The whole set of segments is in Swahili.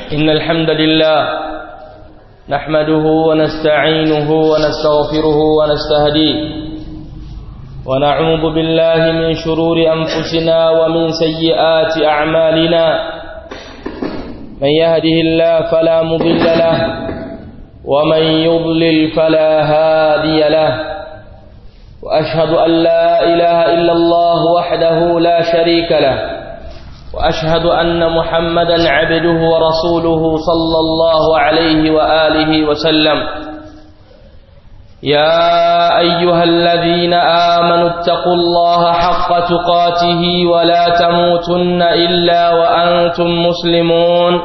إن الحمد لله نحمده ونستعينه ونستغفره ونستهديه ونعوذ بالله من شرور أنفسنا ومن سيئات أعمالنا من يهده الله فلا مضل له ومن يضلل فلا هادي له وأشهد أن لا إله إلا الله وحده لا شريك له وأشهد أن محمدا عبده ورسوله صلى الله عليه وآله وسلم يا أيها الذين آمنوا اتقوا الله حق تقاته ولا تموتن إلا وأنتم مسلمون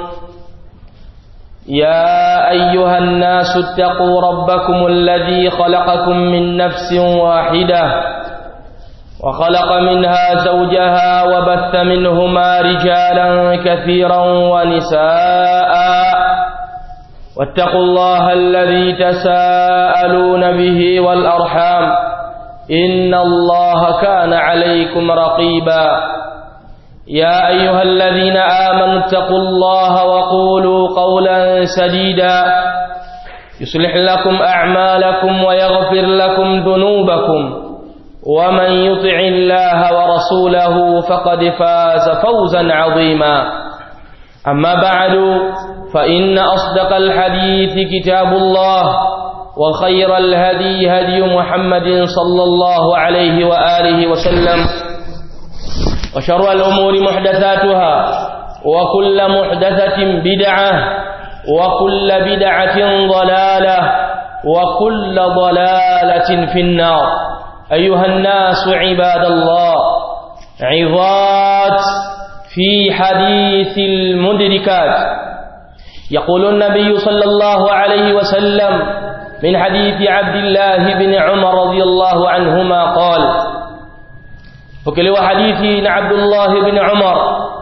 يا أيها الناس اتقوا ربكم الذي خلقكم من نفس واحدة وخلق منها زوجها وبث منهما رجالا كثيرا ونساء واتقوا الله الذي تساءلون به والأرحام إن الله كان عليكم رقيبا يا أيها الذين آمنوا اتقوا الله وقولوا قولا سديدا يصلح لكم أعمالكم ويغفر لكم ذنوبكم ومن يطع الله ورسوله فقد فاز فوزا عظيما أما بعد فإن أصدق الحديث كتاب الله وخير الهدي هدي محمد صلى الله عليه وآله وسلم وشر الأمور محدثاتها وكل محدثة بدعة وكل بدعة ضلالة وكل ضلالة في النار أيها الناس عباد الله عظات في حديث المدركات يقول النبي صلى الله عليه وسلم من حديث عبد الله بن عمر رضي الله عنهما قال فكلوا حديث عبد الله بن عمر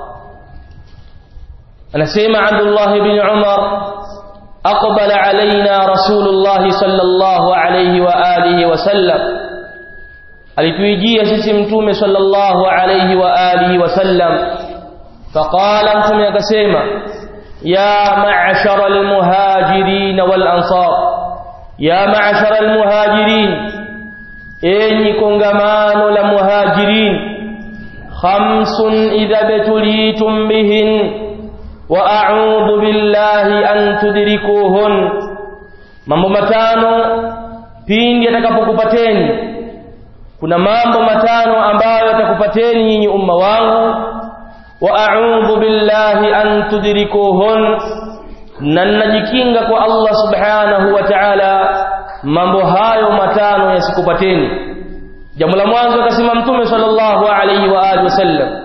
أنا سيما عبد الله بن عمر أقبل علينا رسول الله صلى الله عليه وآله وسلم alituijia sisi mtume sallallahu alayhi wa alihi wasallam faqala mtume akasema ya ma'ashara almuhajirin wal ansar ya ma'ashara almuhajirin enyi kongamano la muhajirin khamsun idha betulitum bihin wa a'udhu billahi an tudrikuhun mambo matano pindi atakapokupateni kuna mambo matano ambayo yatakupateni nyinyi umma wangu wa a'udhu billahi an tudrikuhun na najikinga kwa Allah subhanahu wa ta'ala mambo hayo matano yasikupateni jambo la mwanzo akasema mtume sallallahu alayhi wa alihi wasallam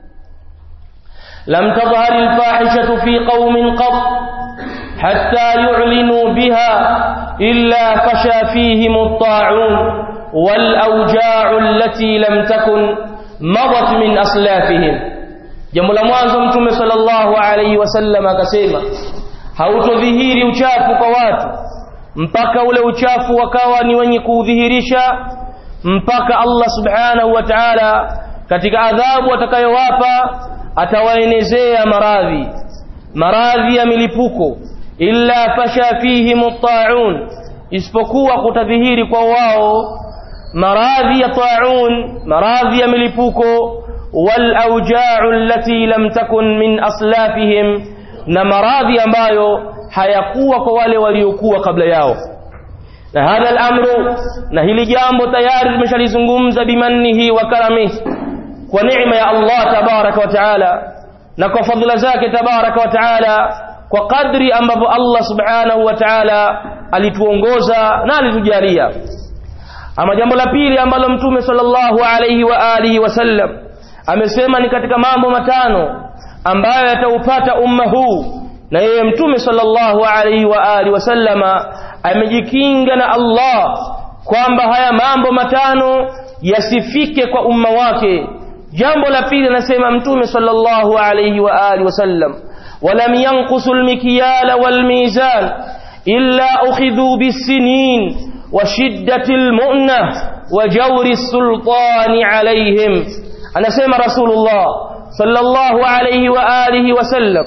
lam tadhhar al-fahishatu fi qaumin qat hatta yu'linu biha illa fasha fihim at-ta'un والأوجاع التي لم تكن مضت من أسلافهم jambo la mwanzo mtume sallallahu alaihi wasallam akasema hautodhihiri uchafu kwa watu mpaka ule uchafu wakawa ni wenye kuudhihirisha mpaka Allah subhanahu wa ta'ala katika adhabu atakayowapa atawaenezea maradhi maradhi ya milipuko illa fasha fihim at-ta'un isipokuwa kutadhihiri kwa wao maradhi ya taun maradhi ya milipuko wal auja'u allati lam takun min aslafihim na maradhi ambayo hayakuwa kwa wale waliokuwa kabla yao na hadha al-amru na hili jambo tayari tumeshalizungumza bimannihi wa karamihi kwa neema ya Allah tabaraka wa taala na kwa fadhila zake tabaraka wa taala kwa kadri ambavyo Allah subhanahu wa taala alituongoza na alitujalia ama jambo la pili ambalo mtume sallallahu alayhi wa alihi wasallam amesema ni katika mambo matano ambayo yataupata umma huu na yeye mtume sallallahu alayhi wa alihi wasallama amejikinga na Allah kwamba haya mambo matano yasifike kwa umma wake jambo la pili anasema mtume sallallahu alayhi wa alihi wasallam ولم ينقصوا المكيال والميزان إلا أخذوا بالسنين وشدة المؤنة وجور السلطان عليهم أنا سيما رسول الله صلى الله عليه وآله وسلم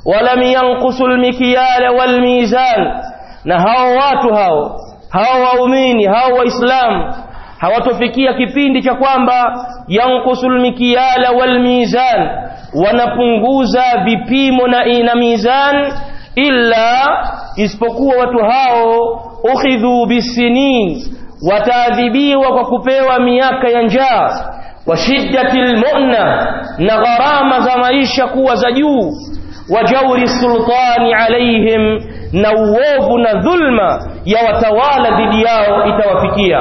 ولم ينقصوا المكيال والميزان na hao watu hao hao waumini hao waislamu hawatofikia kipindi cha kwamba yankusul mikiyala wal mizan wanapunguza vipimo na ina mizan illa isipokuwa watu hao ukhidhu bisinin wataadhibiwa kwa kupewa miaka ya njaa wa shiddatil mu'na na gharama za maisha kuwa za juu wa jauri sultani alaihim na uovu na dhulma ya watawala dhidi yao itawafikia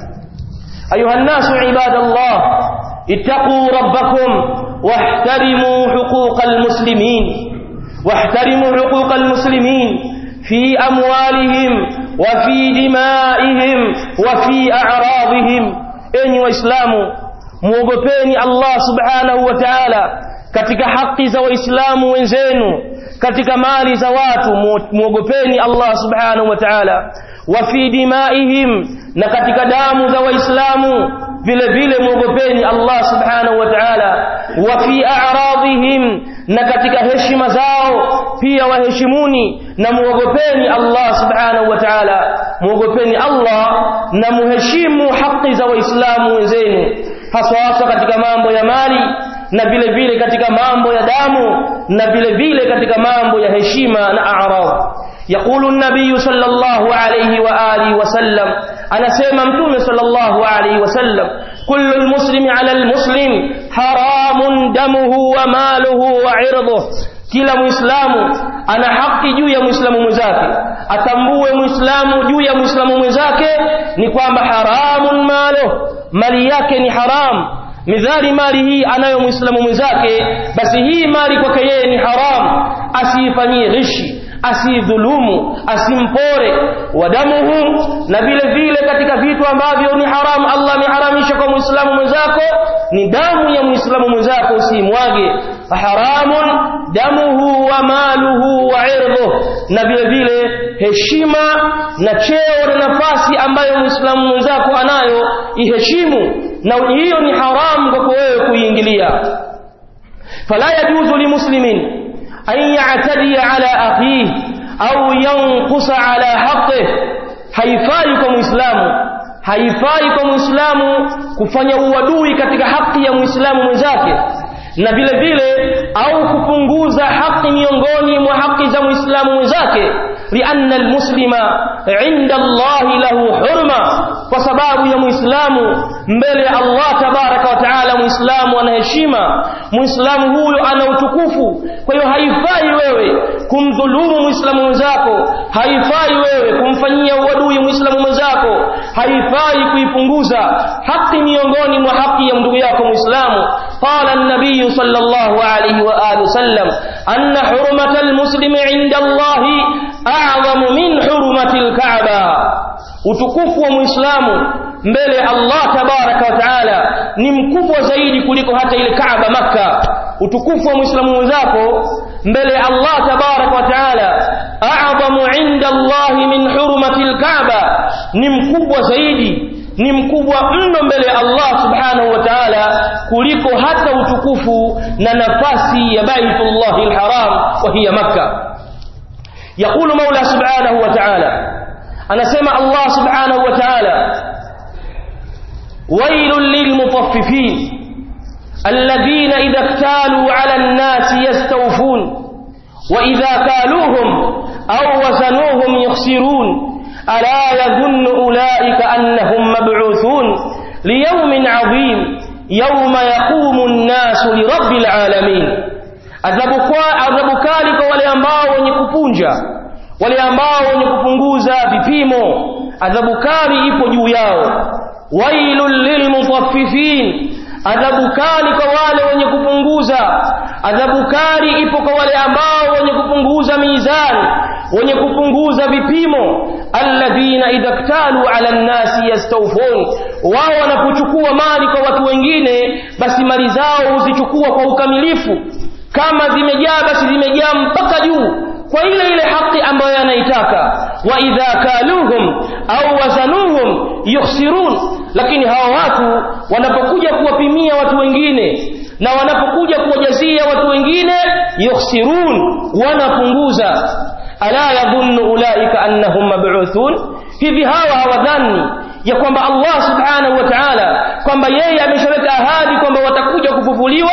ayuha nnasu ibadallah ittaquu rabbakum واحترموا حقوق المسلمين واحترموا حقوق المسلمين في أموالهم وفي دمائهم وفي أعراضهم أني وإسلام موغبيني الله سبحانه وتعالى katika haki za waislamu wenzenu katika mali za watu muogopeni Allah subhanahu wa ta'ala wa fi dimaihim na katika damu za waislamu vile vile muogopeni Allah subhanahu wa ta'ala wa fi a'radihim na katika heshima zao pia waheshimuni na muogopeni Allah subhanahu wa ta'ala muogopeni Allah na muheshimu haki za waislamu wenzenu haswa hasa katika mambo ya mali na vile vile katika mambo ya damu na vile vile katika mambo ya heshima na a'rad يقول النبي صلى الله عليه وآله وسلم أنا سيما متوم صلى الله عليه وسلم كل المسلم على المسلم حرام دمه وماله وعرضه kila muislamu ana haki juu ya muislamu mwenzake atambue muislamu juu ya muislamu mwenzake ni kwamba haramun malo mali yake ni haramu midhali mali hii anayo muislamu mwenzake basi hii mali kwake yeye ni haram asiifanyie ghishi asidhulumu asimpore wadamuhu na vile vile katika vitu ambavyo ni haramu Allah ameharamisha kwa muislamu mwenzako ni damu ya muislamu mwenzako usimwage haramun damuhu wa maluhu wa irdhuh na vile vile heshima na cheo na nafasi ambayo muislamu mwenzako anayo iheshimu na hiyo ni haramu kwako wewe kuiingilia fala yajuzu limuslimin أن يعتدي على أخيه أو ينقص على حقه haifai kwa muislamu haifai kwa muislamu kufanya uadui katika haki ya muislamu mwenzake na vile vile au kupunguza haki miongoni mwa haki za muislamu mwenzake lianna almuslima inda Allahi lahu hurma kwa sababu ya muislamu mbele ya Allah tabaraka wa taala muislamu ana heshima muislamu huyo ana utukufu kwa hiyo haifai wewe kumdhulumu muislamu mwenzako haifai wewe kumfanyia uadui muislamu mwenzako haifai kuipunguza haki miongoni mwa haki ya ndugu yako muislamu قال النبي صلى الله عليه وآله وسلم أن حرمة المسلم عند الله أعظم من حرمة الكعبة utukufu wa muislamu mbele Allah tabaraka wa taala ni mkubwa zaidi kuliko hata ile Kaaba Makka utukufu wa muislamu mwenzako mbele Allah tabaraka wa taala a'zamu inda Allah min hurmati al-Kaaba ni mkubwa zaidi ni mkubwa mno mbele ya Allah subhanahu wa ta'ala kuliko hata utukufu na nafasi ya Baitullah al-Haram wa hiya Makkah يقول مولى سبحانه وتعالى أنا سمع الله سبحانه وتعالى ويل للمطففين الذين إذا اكتالوا على الناس يستوفون وإذا كالوهم أو وزنوهم يخسرون ألا يظن أولئك أنهم مبعوثون ليوم عظيم يوم يقوم الناس لرب العالمين adhabu kali kwa wale ambao wenye kupunja wale ambao wenye kupunguza vipimo adhabu kali ipo juu yao wailul lilmutaffifin adhabu kali kwa wale wenye kupunguza adhabu kali ipo kwa wale ambao wenye kupunguza mizani wenye kupunguza vipimo alladhina idha ktalu ala nnasi yastawfun wao wanapochukua mali kwa watu wengine basi mali zao huzichukua kwa ukamilifu kama zimejaa basi zimejaa mpaka juu kwa ile ile haki ambayo anaitaka wa idha kaluhum au wazanuhum yukhsirun lakini hawa watu wanapokuja kuwapimia watu wengine na wanapokuja kuwajazia watu wengine yukhsirun wanapunguza ala yadhunnu ulaika annahum mab'uthun hivi hawa hawadhani ya kwamba Allah subhanahu wa ta'ala kwamba yeye ameshaweka ahadi kwamba watakuja kufufuliwa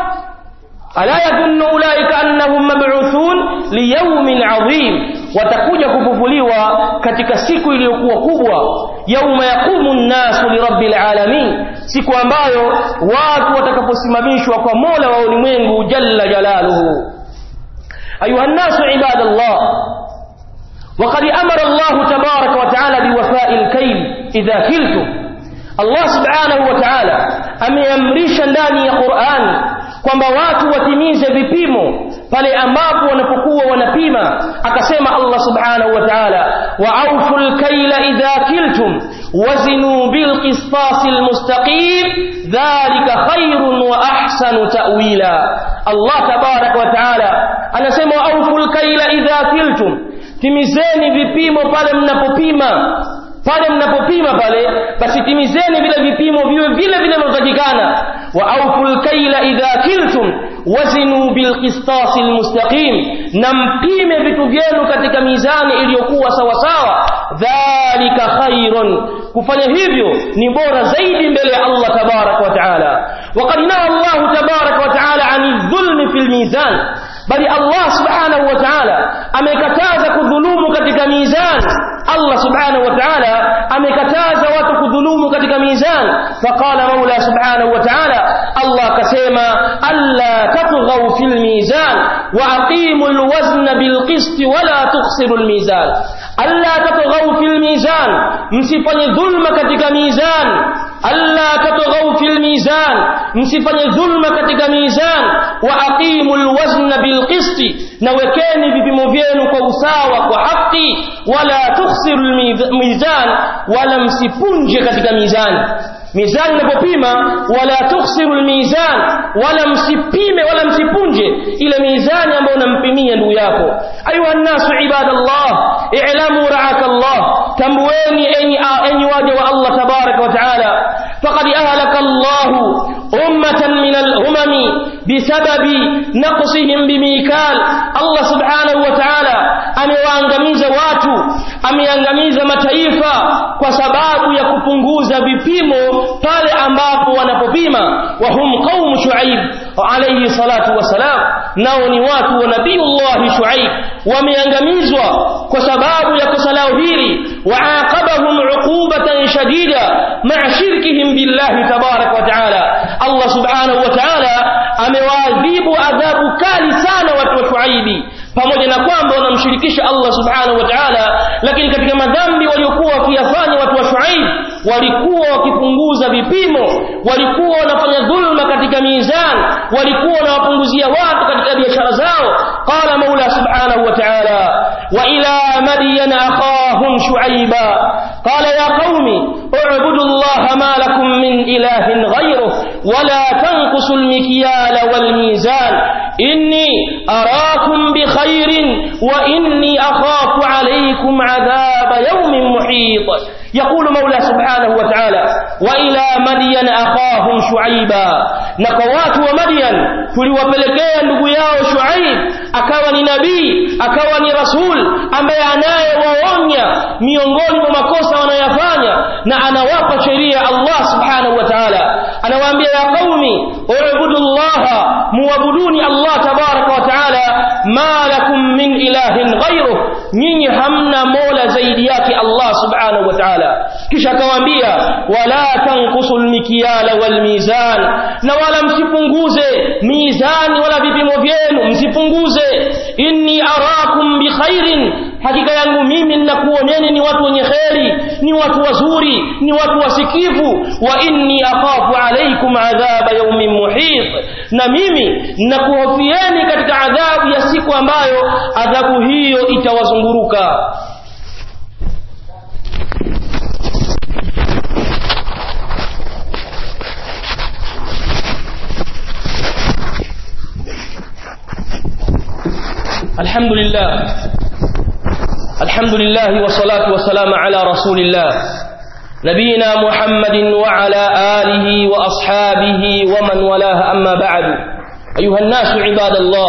ala yadhunnu ulaika annahum mab'uthun liyawmin 'adhim watakuja kufufuliwa katika siku iliyokuwa kubwa yauma yaqumu nnasu lirabbil alamin siku ambayo watu watakaposimamishwa kwa Mola wa ulimwengu jalla jalaluhu ayuha nnasu ibadallah وقد أمر الله تبارك وتعالى بوفاء الكيل إذا كلتم الله سبحانه وتعالى ameamrisha ndani ya Qur'an kwamba watu watimize vipimo pale ambapo wanapokuwa wanapima akasema Allah subhanahu wa ta'ala wa awful kayla idha kiltum wazinu bil qistasil mustaqim dhalika khairun wa ahsanu ta'wila Allah tabarak wa ta'ala anasema wa awful kayla idha kiltum timizeni vipimo pale mnapopima pale mnapopima pale basi timizeni vile vipimo viwe vile vile vinavyotakikana wa auful kaila idha kiltum wazinu bilqistasi almustaqim na mpime vitu vyenu katika mizani iliyokuwa sawasawa dhalika khairun kufanya hivyo ni bora zaidi mbele ya Allah tabarak wa taala وقد نهى الله تبارك وتعالى عن الظلم في الميزان bali Allah subhanahu wa ta'ala amekataza kudhulumu katika mizan Allah subhanahu wa ta'ala amekataza watu kudhulumu katika mizan faqala maula subhanahu wa ta'ala Allah akasema alla tatghaw fil mizan wa aqimul wazna bil qist wa la tukhsirul mizan alla tatghaw fil mizan msifanye dhulma katika mizan alla tatghaw fil mizan msifanye dhulma katika mizan wa aqimul wazna bil qisti na wekeni vipimo vyenu kwa usawa kwa haki wala tukhsirul mizan wala msipunje katika mizani mizani inapopima wala tukhsirul mizan wala msipime wala msipunje ile mizani ambayo unampimia ndugu yako ayuha nasu ibadallah i'lamu ra'akallah tambueni enyi enyi waja wa Allah tabaraka wa taala faqad ahlaka Allah ummatan min al-umam bisababi naqsihim bimikal Allah subhanahu wa ta'ala amewaangamiza watu ameangamiza mataifa kwa sababu ya kupunguza vipimo pale ambapo wanapopima wa hum qaum shuaib alayhi salatu wasalam nao ni watu wa nabiiullah shuaib wameangamizwa kwa sababu ya kosa lao hili وعاقبهم عقوبة شديدة مع شركهم بالله تبارك وتعالى الله سبحانه وتعالى amewaadhibu adhabu kali sana watu wa Shuaibi pamoja na kwamba wanamshirikisha Allah subhanahu wa ta'ala lakini katika madhambi waliokuwa wakiyafanya watu wa Shuaib walikuwa wakipunguza vipimo walikuwa wanafanya dhulma katika mizan walikuwa wanawapunguzia watu katika biashara zao qala maula subhanahu wa ta'ala wa ila madyan akhahum shuaiba qala ya qaumi اعبدوا الله ما لكم من إله غيره ولا تنقصوا المكيال والميزان إني أراكم بخير وإني أخاف عليكم عذاب يوم محيط يقول مولى سبحانه وتعالى وإلى مدين أخاهم شعيبا نقوات ومدين tuliwapelekea ndugu yao Shuaib akawa ni nabii akawa ni rasul ambaye anayewaonya miongoni mwa makosa wanayofanya na anawapa sheria Allah subhanahu wa ta'ala anawaambia ya qaumi ubudu Allah muabuduni Allah tabaraka wa ta'ala ma lakum min ilahin ghayruh nyinyi hamna mola zaidi yake Allah subhanahu wa ta'ala kisha akawaambia wala tanqusul mikyala wal mizan na wala msipunguze mizani wala vipimo vyenu msipunguze inni arakum bikhairin hakika yangu mimi ninakuoneni ni watu wenye kheri ni watu wazuri ni watu wasikivu wa inni akhafu alaykum adhaba yawmin muhit na mimi ninakuhofieni katika adhabu ya siku ambayo adhabu hiyo itawazunguruka الحمد لله الحمد لله والصلاة والسلام على رسول الله نبينا محمد وعلى آله وأصحابه ومن والاه أما بعد أيها الناس عباد الله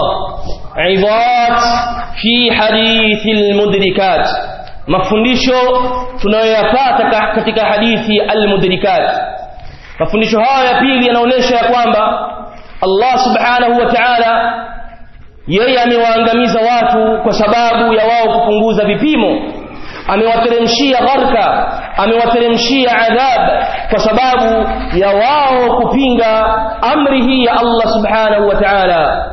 عظات في حديث المدركات mafundisho tunayoyapata katika hadithi almudrikat mafundisho haya ya pili yanaonyesha ya kwamba Allah subhanahu wa ta'ala yeye amewaangamiza watu kwa sababu ya wao kupunguza vipimo amewateremshia gharka amewateremshia adhab kwa sababu ya wao kupinga amri hii ya Allah subhanahu wa ta'ala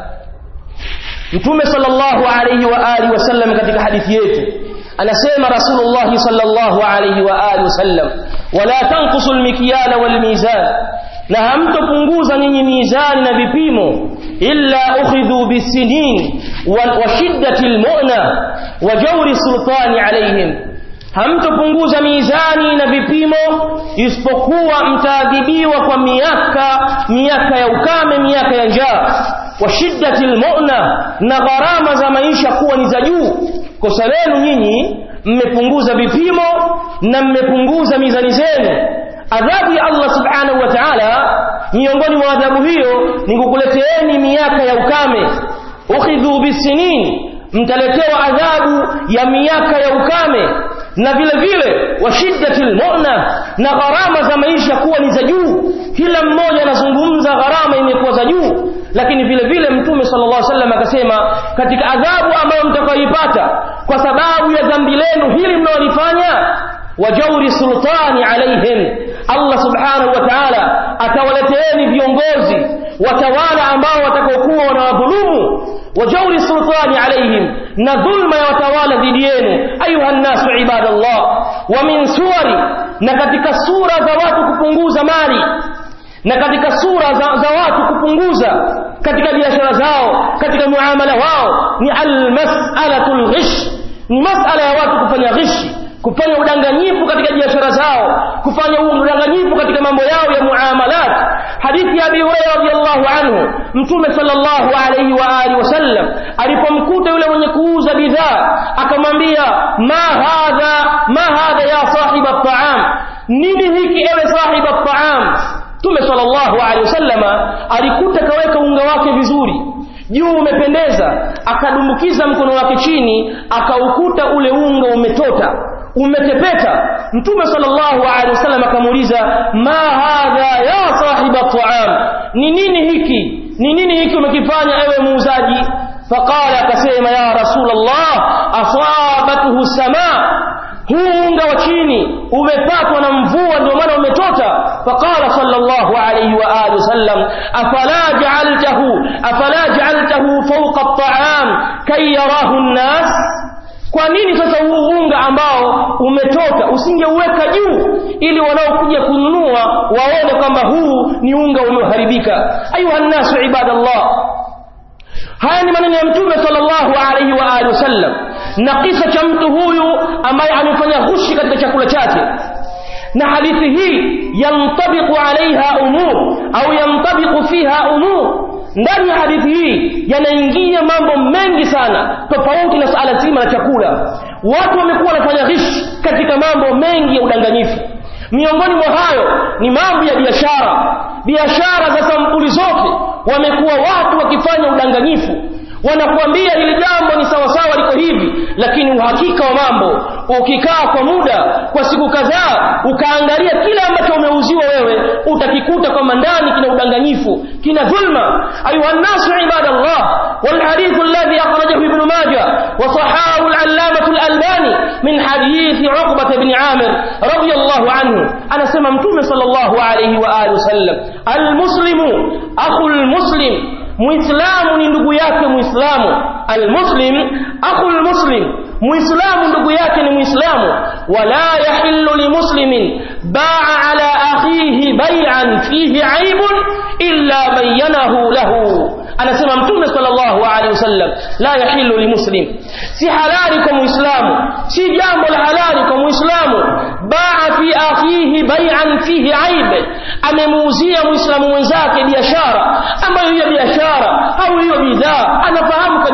Mtume sallallahu alayhi wa alihi wasallam katika hadithi yetu anasema Rasulullah sallallahu alayhi wa alihi wasallam wala tanqusu almikyala walmizan na hamtopunguza nyinyi mizani na vipimo illa ukhidhu bisinin wa shiddati almu'na wa jawri sultani alayhim hamtopunguza mizani na vipimo isipokuwa mtaadhibiwa kwa miaka miaka ya ukame miaka ya njaa wa shiddati almu'na na gharama za maisha kuwa ni za juu kosa lenu nyinyi mmepunguza vipimo na mmepunguza mizani zenu adhabu ya Allah subhanahu wa ta'ala miongoni mwa adhabu hiyo ni kukuleteeni miaka ya ukame ukhidhu bisinin mtaletewa adhabu ya miaka ya ukame na vile vile wa shiddatil mu'na na gharama za maisha kuwa ni za juu kila mmoja anazungumza gharama imekuwa za juu lakini vile vile mtume sallallahu alaihi wasallam akasema katika adhabu ambayo mtakayoipata kwa sababu ya dhambi lenu hili mnaolifanya wajauri sultani alaihim Allah subhanahu wa ta'ala atawaleteeni viongozi watawala ambao watakaokuwa wanawadhulumu wajauri sultani alaihim na dhulma ya watawala dhidi yenu ayuha nnasu ibadallah wa min suwari na katika sura za watu kupunguza mali na katika sura za, za watu kupunguza katika biashara zao katika muamala wao ni almas'alatul ghish ni masala ya watu kufanya ghishi kufanya udanganyifu katika biashara zao kufanya udanganyifu katika mambo yao ya muamalat hadithi ya Abi Hurairah radhiyallahu anhu mtume sallallahu alayhi wa alihi wasallam alipomkuta yule mwenye kuuza bidhaa akamwambia ma hadha ma hadha ya sahiba at-ta'am nini hiki ewe sahiba at-ta'am mtume sallallahu alayhi wasallama alikuta kaweka unga wake vizuri juu umependeza akadumbukiza mkono wake chini akaukuta ule unga umetota umetepeta mtume sallallahu alaihi wasallam akamuuliza ma hadha ya sahiba ta'am ni nini hiki ni nini hiki umekifanya ewe muuzaji faqala akasema ya rasulullah asabatuhu samaa huu unga wa chini umepatwa na mvua ndio maana umetota faqala sallallahu alayhi wa alihi wasallam afala ja'altahu afala ja'altahu fawqa at-ta'am kay yarahu an-nas kwa nini sasa huu unga ambao umetoka usingeuweka juu ili wanaokuja kununua waone kwamba huu ni unga ulioharibika ayuha nnasu ibadallah haya ni maneno ya mtume sallallahu alaihi wa alihi wasallam na kisa cha mtu huyu ambaye amefanya ghushi katika chakula chake na hadithi hii yantabiqu alaiha umur au yantabiqu fiha umur ndani ya hadithi hii yanaingia mambo mengi sana tofauti na suala zima la chakula watu wamekuwa wanafanya ghishi katika mambo mengi ya udanganyifu miongoni mwa hayo ni mambo ya biashara biashara za sampuli zote wamekuwa watu wakifanya udanganyifu wanakuambia hili jambo ni sawasawa liko hivi lakini uhakika wa mambo ukikaa kwa muda kwa siku kadhaa ukaangalia kile ambacho umeuziwa wewe utakikuta kwamba ndani kina udanganyifu kina dhulma ayuha nnasu ibadallah والحديث الذي أخرجه ابن ماجه وصححه العلامة الألباني من حديث عقبة بن عامر رضي الله عنه أنا سممتم صلى الله عليه وآله وسلم المسلم أخو المسلم muislamu ni ndugu yake muislamu almuslim akhu almuslim muislamu ndugu yake ni muislamu wala yahillu limuslimin ba'a ala akhihi bay'an fihi aibun illa bayyanahu lahu anasema mtume sallallahu alaihi wasallam la yahillu limuslim si halali kwa muislamu si jambo la halali kwa muislamu baa fi akhihi bai'an fihi aib amemuuzia muislamu mwenzake biashara ambayo hiyo biashara au hiyo bidhaa anafahamu kabisa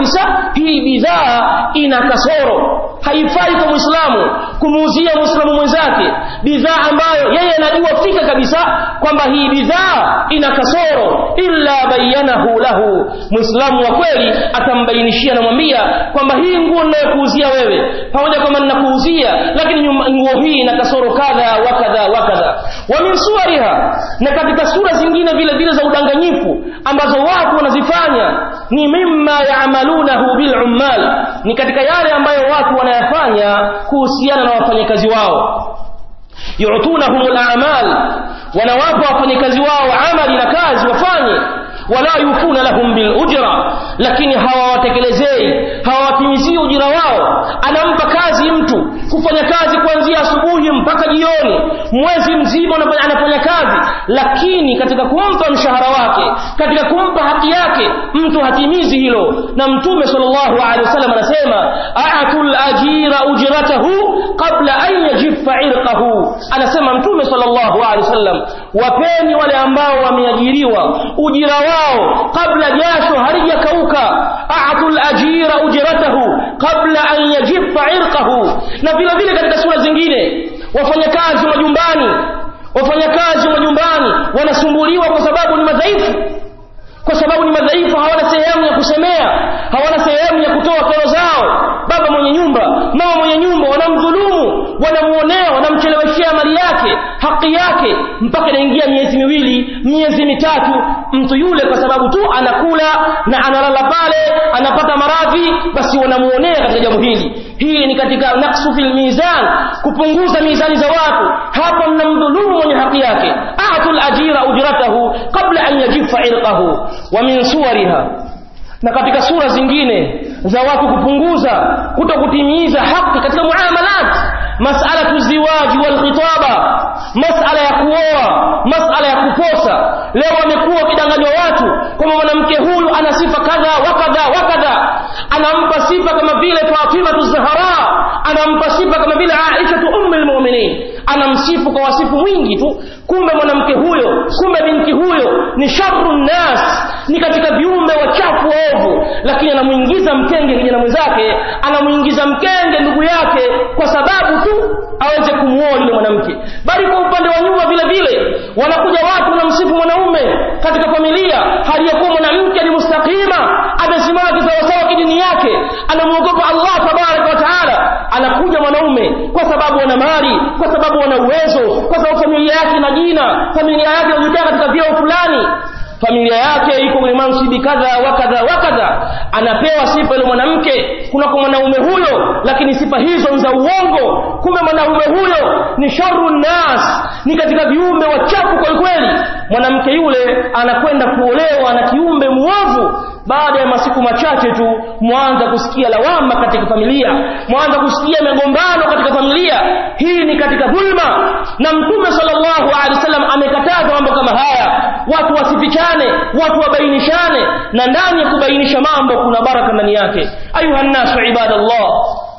hii bidhaa ina kasoro haifai kwa muislamu kumuuzia muislamu mwenzake bidhaa ambayo yeye anajua fika kabisa kwamba hii bidhaa ina kasoro illa bayanahu lahu muislamu wa kweli atambainishia namwambia kwamba hii nguo ninayokuuzia wewe pamoja kwamba ninakuuzia lakini nguo hii ina kasoro kadha wa kadha wa kadha wa min suwariha na katika sura zingine vile vile za udanganyifu ambazo watu wanazifanya ni mimma yaamalunahu bil ummal ni katika yale ambayo watu wanayafanya kuhusiana na wafanyakazi wao yu'tunahum al-a'mal wanawapa wafanyakazi wao amali na kazi wafanye wala yufuna lahum bil ujra lakini hawawatekelezei hawawatimizii ujira wao anampa kazi mtu kufanya kazi kuanzia asubuhi mpaka jioni mwezi mzima anafanya kazi lakini katika kumpa mshahara wake katika kumpa haki yake mtu hatimizi hilo na mtume sallallahu alaihi wasallam anasema a'atul ajira ujratahu qabla an yajiffa irqahu anasema mtume sallallahu alaihi wasallam wapeni wale ambao wameajiriwa ujira wao kabla jasho halijakauka a'atul ajira ujratahu qabla an yajiffa irqahu na vile vile katika sura zingine wafanyakazi majumbani wafanyakazi majumbani wanasumbuliwa kwa sababu ni madhaifu kwa sababu ni madhaifu hawana sehemu ya kusemea hawana sehemu ya kutoa kero zao baba mwenye nyumba mama mwenye nyumba wanamdhulumu wanamuonea wanamcheleweshea mali yake haki yake mpaka inaingia miezi miwili miezi mitatu mtu yule kwa sababu tu anakula na analala pale anapata maradhi basi wanamuonea katika jambo hili hii ni katika naksu fil mizan kupunguza mizani za watu hapa mnamdhulumu mwenye haki yake atul ajira ujratahu qabla an yajifa irqahu wa min suwariha na katika sura zingine za watu kupunguza kutokutimiza haki katika muamalat mas'alatu ziwaji wal khitaba mas'ala ya kuoa mas'ala ya kuposa leo wamekuwa wakidanganywa watu kwamba mwanamke huyu ana sifa kadha wa kadha wa kadha anampa sifa kama vile Fatima Zahra anampa sifa kama vile Aisha ummul mu'minin anamsifu kwa wasifu mwingi tu kumbe mwanamke huyo kumbe binti huyo ni sharru nas ni katika viumbe wachafu ovu lakini anamuingiza mkenge kijana mwenzake anamuingiza mkenge ndugu yake kwa sababu tu aweze kumuoa yule mwanamke bali kwa upande wa nyuma vile vile wanakuja watu wanamsifu mwanaume katika familia hali ya kuwa mwanamke ni mustakima amesimama kisawasawa kidini yake anamwogopa Allah tabaraka wa taala anakuja mwanaume kwa sababu ana mali kwa sababu ana uwezo kwa sababu familia yake na jina familia yake inajulikana katika vyeo fulani familia yake iko kwenye mansibi kadha wa kadha wa kadha anapewa sifa ile mwanamke kuna kwa mwanaume huyo lakini sifa hizo za uongo kumbe mwanaume huyo ni sharru nas ni katika viumbe wachafu kwa kweli mwanamke yule anakwenda kuolewa na kiumbe muovu baada ya masiku machache tu mwanza kusikia lawama katika familia mwanza kusikia magombano katika familia hii ni katika dhulma na mtume sallallahu alaihi wasallam amekataza mambo kama haya watu wasifichane watu wabainishane na ndani ya kubainisha mambo kuna baraka ndani yake ayuha nnasu ibadallah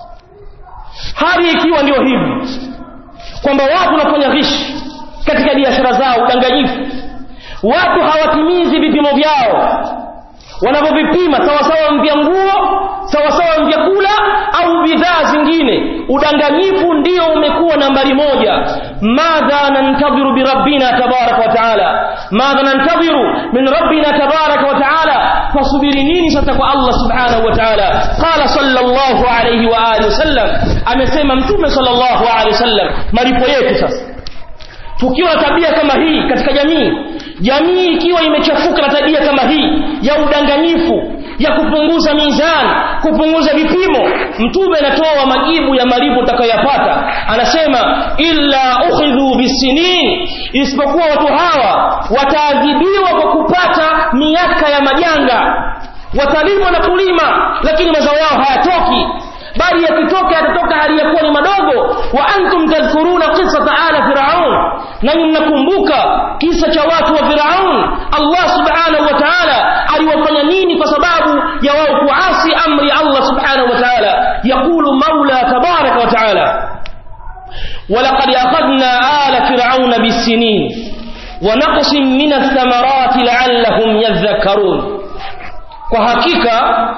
hali ikiwa ndio hivi kwamba watu wanafanya ghishi katika biashara zao udanganyifu watu hawatimizi vipimo vyao wanavyovipima sawasawa vya nguo sawasawa vyakula au bidhaa zingine udanganyifu ndio umekuwa nambari moja madha nantadhiru birabbina tabaraka wa taala madha nantadhiru min rabbina tabaraka wa taala fasubiri nini sasa kwa Allah subhanahu wa taala qala sallallahu alayhi wa alihi wasallam amesema mtume sallallahu alayhi wasallam malipo yetu sasa tukiwa na tabia kama hii katika jamii jamii ikiwa imechafuka na tabia kama hii ya udanganyifu ya kupunguza mizani kupunguza vipimo mtume anatoa majibu ya malipo utakayoyapata anasema illa ukhidhu bisinin isipokuwa watu hawa wataadhibiwa kwa kupata miaka ya majanga watalimwa na kulima lakini mazao yao hayatoki bali yakitoka yatatoka hali ya kuwa ni madogo wa antum tadhkuruna qissata ala firaun nanyi mnakumbuka kisa cha watu wa firaun allah subhanahu wa taala aliwafanya nini kwa sababu ya wao kuasi amri ya allah subhanahu wa taala yaqulu maula tabaraka wa taala ولقد أخذنا آل فرعون بالسنين ونقص من الثمرات لعلهم يذكرون وحقيقة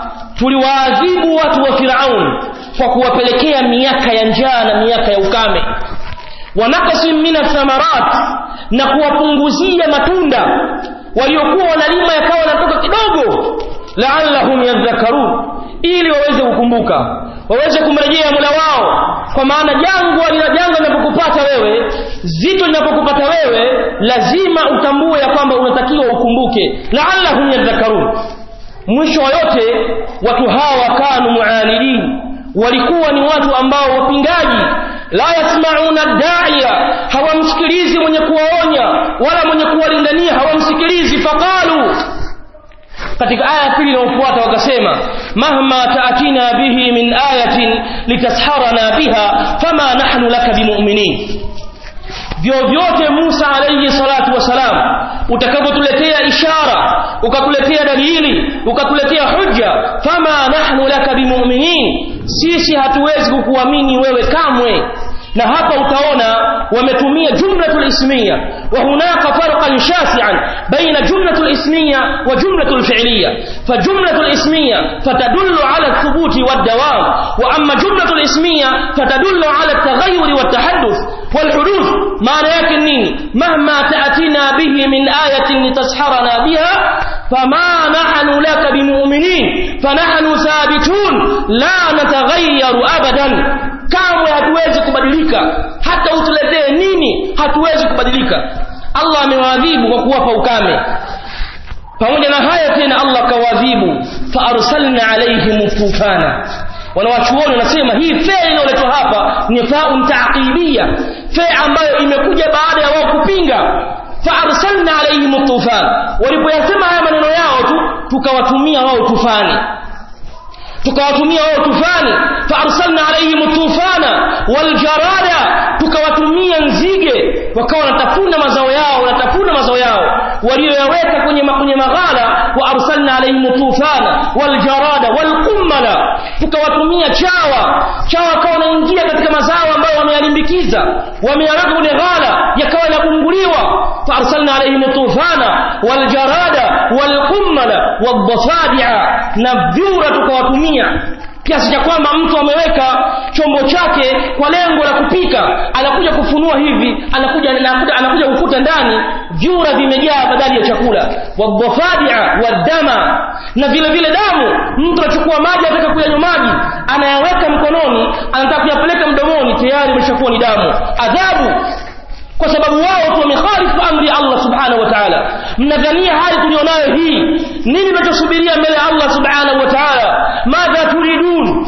tuliwaadhibu watu wa Firaun kwa kuwapelekea miaka ya njaa na miaka ya ukame wanakasim min athamarat na kuwapunguzia matunda waliokuwa wanalima yakawa yanatoka kidogo la'allahum yadhakkarun ili waweze kukumbuka waweze kumrejea Mola wao kwa maana jangwa lina jangwa linapokupata wewe zito linapokupata wewe lazima utambue ya kwamba unatakiwa ukumbuke la'allahum yadhakkarun mwisho wa yote watu hawa kanu muanidin walikuwa ni watu ambao wapingaji la yasmauna da'iya hawamsikilizi mwenye kuwaonya wala mwenye kuwalingania hawamsikilizi faqalu katika aya ya pili inayofuata wakasema mahma taatina bihi min ayatin litasharana biha fama nahnu laka bimu'minin vyovyote Musa alayhi salatu wasalam utakapotuletea ishara ukatuletea dalili ukatuletea hujja fama nahnu laka bimu'minin sisi hatuwezi kukuamini wewe kamwe na hapa utaona wametumia jumlatul ismiya wa hunaka farqan shasi'an baina jumlatul ismiya wa jumlatul fi'liya fa jumlatul ismiya fatadullu ala thubuti wad dawam wa amma jumlatul ismiya fatadullu ala at-taghayyur wat tahadduth wal huduth maana yake nini mahma ta'tina bihi min ayatin litasharana biha fama nahnu laka bimu'minin fanahnu thabitun la nataghayyaru abadan kamwe hatuwezi kubadilika hata utuletee nini hatuwezi kubadilika Allah amewaadhibu kwa kuwapa ukame pamoja na haya tena Allah kawadhibu fa arsalna alaihim tufana wanawachuoni wanasema hii fea inayoletwa hapa ni faun taqibia fea ambayo imekuja baada ya wao kupinga fa arsalna alaihim tufan walipoyasema haya maneno yao tu tukawatumia wao tufani tukawatumia wao tufani fa arsalna alaihim tufana waljarada tukawatumia nzige wakawa wanatafuna mazao yao wanatafuna mazao yao walioyaweka kwenye kwenye maghala wa arsalna alaihim tufana waljarada walqummala tukawatumia chawa chawa wakawa wanaingia katika mazao ambayo wameyalimbikiza wameyaweka kwenye ghala yakawa yanabunguliwa fa arsalna alaihim tufana waljarada walqummala wadhafadi'a na vyura tukawatumia kiasi cha kwamba mtu ameweka chombo chake kwa lengo la kupika anakuja kufunua hivi anakuja anakuja, anakuja kukuta ndani vyura vimejaa badali ya chakula wadhafadia wadama na vile vile damu mtu anachukua maji anataka kuyanywa maji anayaweka mkononi anataka kuyapeleka mdomoni tayari imeshakuwa ni damu adhabu kwa sababu wao tu wamekhalifu amri ya Allah subhanahu wa ta'ala mnadhania hali tulionayo hii nini tunachosubiria mbele ya Allah subhanahu wa ta'ala madha turidun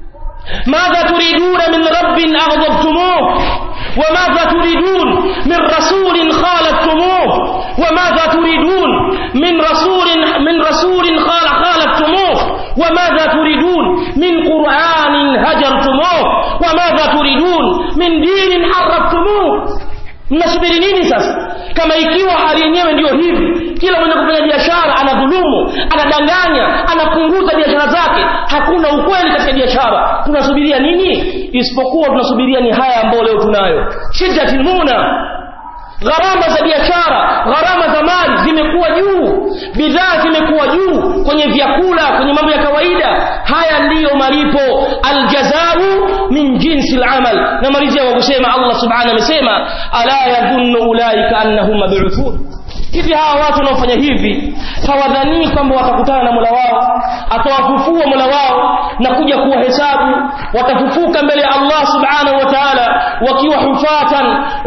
ماذا تريدون من رب أغضبتموه وماذا تريدون من رسول خالفتموه وماذا تريدون من رسول من رسول خال خالفتموه وماذا تريدون من قرآن هجرتموه وماذا تريدون من دين حرفتموه mnasubiri nini sasa kama ikiwa hali yenyewe ndiyo hivi kila mwenye kufanya biashara anadhulumu anadanganya anapunguza biashara zake hakuna ukweli katika biashara tunasubiria nini isipokuwa tunasubiria ni haya ambayo leo tunayo shiddatil muna gharama za biashara gharama za mali zimekuwa juu bidhaa zimekuwa juu kwenye vyakula kwenye mambo ya kawaida haya ndiyo malipo aljazau min jinsi alamal na malizia kwa kusema Allah subhanahu amesema ala yadhunnu ulaika annahum mab'uthun hivi hawa watu wanaofanya hivi hawadhanii kwamba watakutana na Mola wao atawafufua Mola wao na kuja kuwahesabu watafufuka mbele ya Allah subhanahu wa ta'ala wakiwa hufatan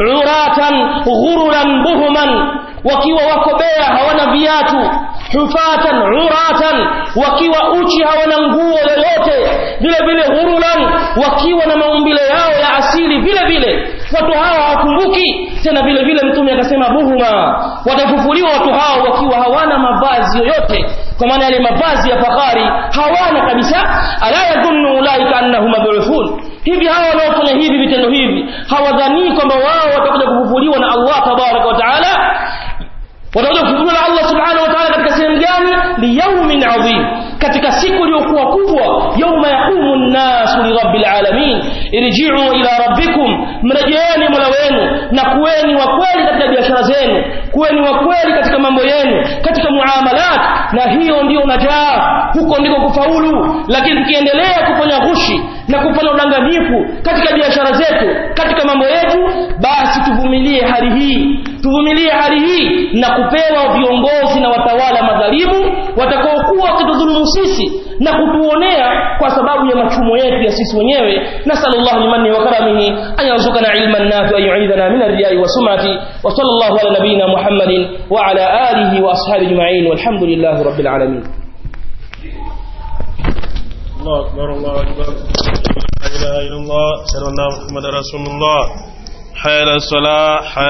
uratan ghururan buhman wakiwa wako bea hawana viatu hufatan uratan wakiwa uchi hawana nguo yoyote vile vile ghurulan wakiwa na maumbile yao ya asili vile vile watu hawa hawakumbuki tena vile vile mtume akasema buhuma watafufuliwa watu hao wakiwa hawana mavazi yoyote kwa maana yale mavazi ya fahari hawana kabisa ala yadhunnu ulaika annahum mab'uthun hivi hawa wanaofanya hivi vitendo hivi hawadhanii kwamba wao watakuja kufufuliwa na Allah tabaraka wa taala watakuja kufufuliwa na Allah subhanahu wa ta'ala katika sehemu gani liyaumin adhim katika siku iliyokuwa kubwa yauma yaqumu nnasu lirabbil alamin irji'u ila rabbikum mrejeeni mola wenu na kuweni wa kweli katika biashara zenu kuweni wa kweli katika mambo yenu katika muamalat na hiyo ndiyo najaa huko ndiko kufaulu lakini tukiendelea kufanya ghushi na kufanya udanganyifu katika biashara zetu katika mambo yetu basi tuvumilie hali hii tuvumilie hali hii na kupewa viongozi na watawala madhalimu watakaokuwa wakitudhulumu sisi na kutuonea kwa sababu ya machumo yetu ya sisi wenyewe nasallallahu limanni wa karamihi an yarzuqana ilman nafi an yu'idana min ar-riya'i wa sum'ati wa sallallahu ala nabiyyina muhammadin wa ala alihi wa ashabihi ajma'in walhamdulillahi rabbil alamin الله أكبر الله أكبر لا إله إلا الله أشهد أن محمد رسول الله حي على الصلاة حي